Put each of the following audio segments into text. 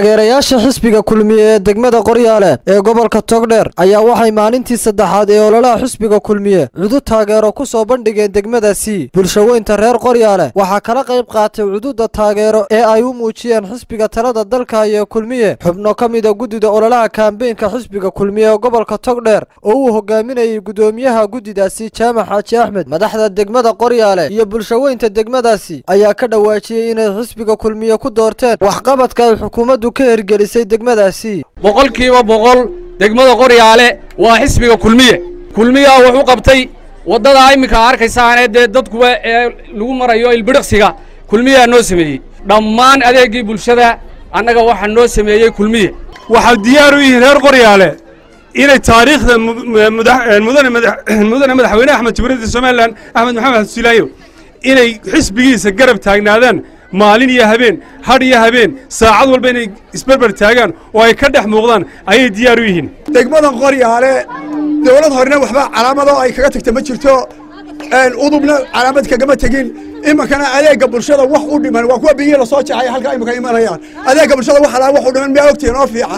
taageerayaasha xisbiga kulmiye ee degmada qoryaale ee gobolka togdheer ayaa waxay maalintii saddexaad ee ololaha xisbiga kulmiye cudud taageero ku soo bandhigeen degmadaasi bulshaweynta reer qoryaale waxaa kala qayb qaatay cududa taageero ee ay u muujiyeen xisbiga talada dalka iyo kulmiye xubno ka mida guddida ololaha kaambeynka xisbiga kulmiye ee gobolka togdheer oo uu hogaaminayay guddoomiyaha guddidaasi jaamac xaaji axmed madaxda degmada qoryaale iyo bulshaweynta degmadaasi ayaa ka dhawaajiyey inay xisbiga kulmiye ku doorteen waxqabadka ay xukuumaddu ka hergelisay degmadaasi boqolkiiba boqol degmada qoryaale waa xisbiga kulmiye kulmiyaa wuxuu qabtay waddadaa iminka arkaysaanee dee dadkuba ee lagu marayo ilbidhiqsiga kulmiyaa noo sameeyey dhammaan adeeggii bulshada annaga waxaa noo sameeyey kulmiye waxaa diyaar u yihiin reer qoryaale inay taariikhda mudane madaxweyne axmed jibriilda somalilan axmed maxamed xabdulaayo inay xisbigiisa garab taagnaadaan maalin iyo habeen hadh iyo habeen saacad walba inay isberber taagaan oo ay ka dhex muuqdaan ayay diyaar u yihiin degmadan qoryaale dawlad horena waxba calaamadoo ay kaga tagta ma jirto udubna calaamad kagama tegin iminkana adeegga bulshada wax u dhiman waa kuwa biyihii lasoo jexay halkaa iminka imanayaan adeegga bulshada wax alaa wax u dhiman miyaa ogtihiin oo fiican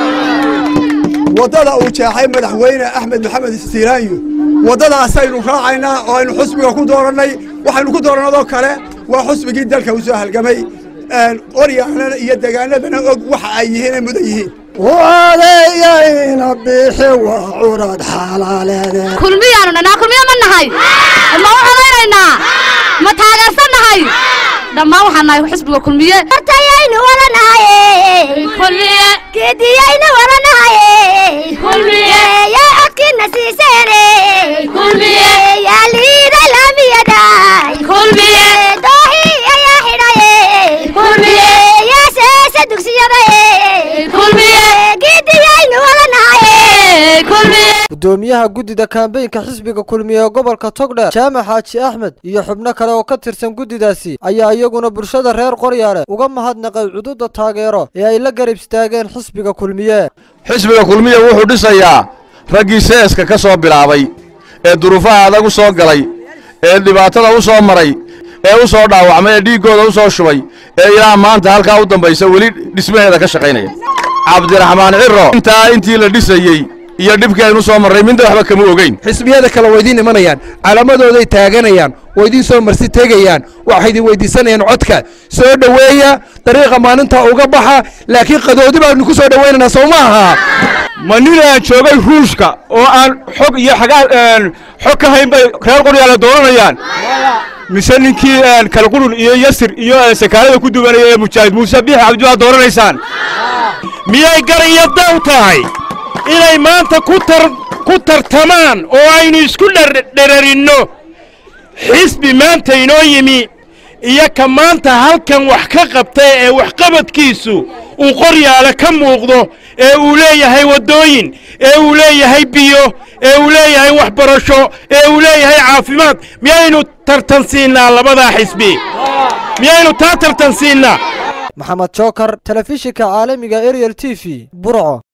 waddada uu jeexay madaxweyne axmed maxamed istiiraanyo waddadaasaynu raacaynaa oo aynu xusbiga ku doorannay waxaynu ku doorannadoo kale waa xusbigii dalka u soo halgamay qoryaalana iyo degaanadana og waxa ay yihiin ay mudan yihiin adeeyayna bixi waa curad xalaaleede kulmiyaanu dhanaa kulmiya ma nahay ma u codaynaynaa ma taageersan nahay dhammaan waxaan nahay xisbiga kulmiye hortayaynu wala nahay kulmiye geediyaynu wala nahay kulmiye yaa codkiina siiseene kulmiye yaa liiday laamiyada kulmiye doohi ayaa xidhaye kulmiye yaa seesa dugsiyada kulmiye geediyaynu wala nahay kulmiye guddoomiyaha guddida kaambeynka xisbiga kulmiye ee gobolka togdheer jaamac xaaji axmed iyo xubno kale oo ka tirsan guddidaasi ayaa iyaguna bulshada reer qoryaale uga mahadnaqay cududa taageero ee ay la garab istaageen xisbiga kulmiye xisbiga kulmiye wuxuu dhisayaa raggii seeska ka soo bilaabay ee duruufaha adag u soo galay ee dhibaatada u soo maray ee u soo dhaawacmay ee dhiiggooda u soo shubay ee ilaa maanta halkaa u dambaysa weli dhismaheeda ka shaqaynaya cabdiraxmaan ciro intaa intii la dhisayey iyo dhibkii aynu soo marray midna waxba kama ogeyn xisbiyada kale waa idiin imanayaan calaamadooday taaganayaan waa idiin soo marsi tegayaan waxay idin weydiisanayaan codka soo dhoweeya dariiqa maalinta uga baxa laakiin qadoodi baanu ku soo dhowaynaynaa sow ma aha ma ninaan joogay ruushka oo aan xog iyo xagaa xog ka hayn bay reer qoryaale dooranayaan mise ninkii kalqurun iyo yasir iyo sakaalada ku duwanaya ee mujaahid muuse biixi cabdiwaa dooranaysaan miyay gar iyo daw tahay inay maanta ku tartamaan oo aynu isku dherarinno xisbi maanta inoo yimi iyo ka maanta halkan wax ka qabtay ee waxqabadkiisu uu qoryaale ka muuqdo ee uu leeyahay waddooyin ee uu leeyahay biyo ee uu leeyahay waxbarasho ee uu leeyahay caafimaad miyaynu tartansiinnaa labadaa xisbi miyaynu taa tartansiinnaa maxamed jookar telefishinka caalamiga ariel t v burco